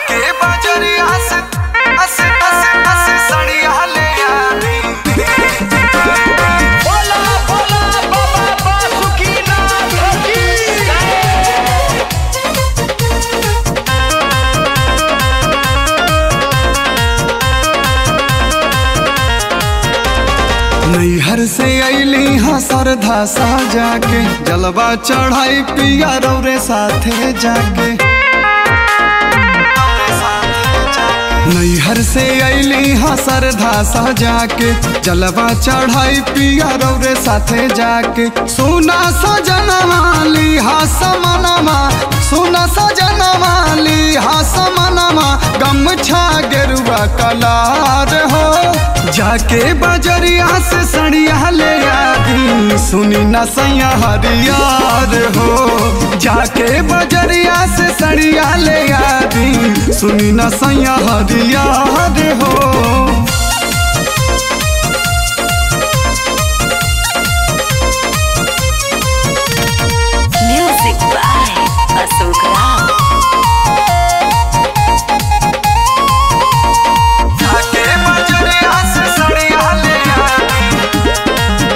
जाके बजरिया से अस अस अस सड़िया ले आनी बोला बोला बाबा बासुकीनाथ की जय नैहर से अली हाँ सरधा सा जाके जलवा चढ़ाई पिया रौरे साथे जाके नैहर से अली हाँ सरधा सा जाके जलवा चढ़ाई पिया रौरे साथे जाके सुना सजनवा ली हा समनमा सुना सजनवा ली हा समनमा गमछा गेरुआ कलार हो जाके बजरिया से सड़िया ले आदी सुनी न सैया हरियार हो जाके बजरिया से सड़िया ले आदी सुनी न सैया हरियार हो Music by Ashok Ram. जाके बजरिया से सड़िया ले आदी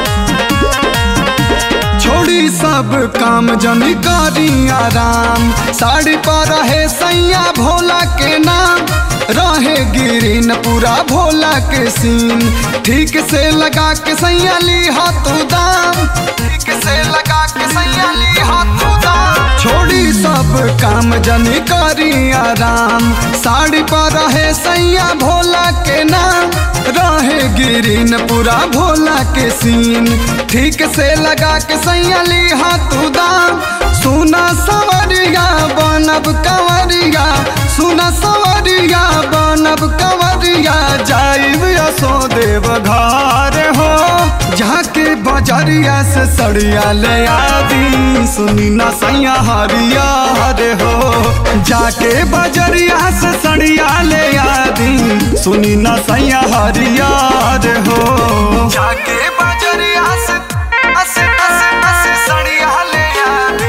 छोड़ी सब काम जनी करी आराम साड़ी पर रहे सैया भोला के नाम रहे गिरीन पूरा भोला के सीन ठीक से लगा के सैया ली हाथों दाम ठीक से लगा के सैया ली हाथों दाम छोड़ी सब काम जनी करी आराम साड़ी पर रहे सैया भोला के नाम रहे गिरीन पूरा भोला के सीन ठीक से लगा के सैया ली हाथों दाम सुना सवरिया बनब कंवरिया सुना सवरिया बनब कंवरिया जाइब यसो देव घर हो जाके बजरिया से सड़िया ले आदी सुनी ना सैया हरिया रे हो जाके बजरिया से सड़िया ले आदी सुनी ना सैया हरिया रे हो जाके बजरिया से अस अस अस सड़िया ले आदी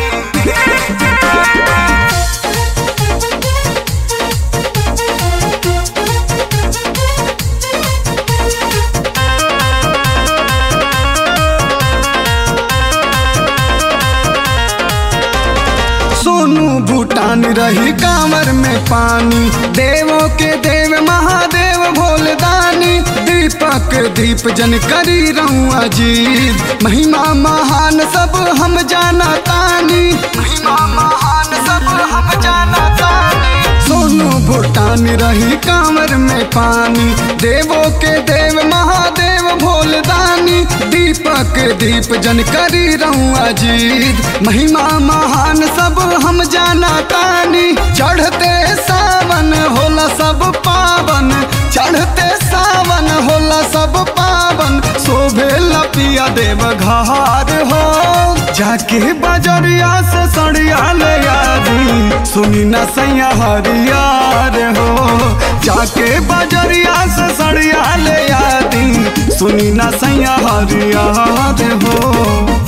सोनू भूटान रही कांवर में पानी देवों के देव महादेव भोलदानी दीपक दीप जन करी रहूं अजीत महिमा महान सब हम जाना तानी महिमा महान सब हम जाना तानी सोनू भूटान रही कांवर में पानी देवों के देव महादेव भोलदानी दीपक दीप जन करी रहूं अजीत महिमा महान सब हम जाना तानी चढ़ते सावन होला सब पावन चढ़ते सावन होला सब पावन शोभे लपिया देव घार हो जाके बजरिया से सड़िया ले आदी सुनी न सैया हरियार हो जाके बजरिया से सड़िया ले आदी सुनी न सैया हरियार हो